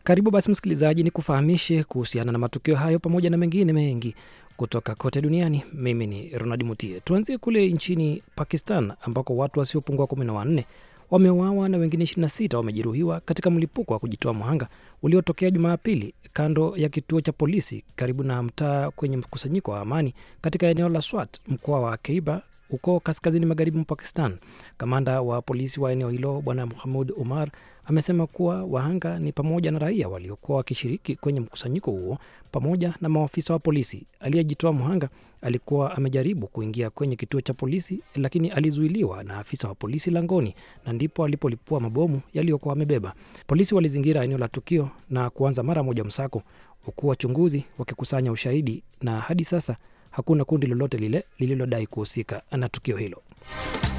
Karibu basi msikilizaji, ni kufahamishe kuhusiana na matukio hayo pamoja na mengine mengi kutoka kote duniani. Mimi ni Ronald Mutie. Tuanzie kule nchini Pakistan ambako watu wasiopungua kumi na wanne wameuawa na wengine 26 wamejeruhiwa katika mlipuko wa kujitoa mhanga uliotokea Jumapili kando ya kituo cha polisi karibu na mtaa kwenye mkusanyiko wa amani katika eneo la Swat, mkoa wa Khyber huko kaskazini magharibi mwa Pakistan. Kamanda wa polisi wa eneo hilo Bwana Muhamud Umar amesema kuwa wahanga ni pamoja na raia waliokuwa wakishiriki kwenye mkusanyiko huo pamoja na maafisa wa polisi. Aliyejitoa mhanga alikuwa amejaribu kuingia kwenye kituo cha polisi, lakini alizuiliwa na afisa wa polisi langoni, na ndipo alipolipua mabomu yaliyokuwa amebeba. Polisi walizingira eneo la tukio na kuanza mara moja msako, huku wachunguzi wakikusanya ushahidi, na hadi sasa hakuna kundi lolote lile lililodai kuhusika na tukio hilo.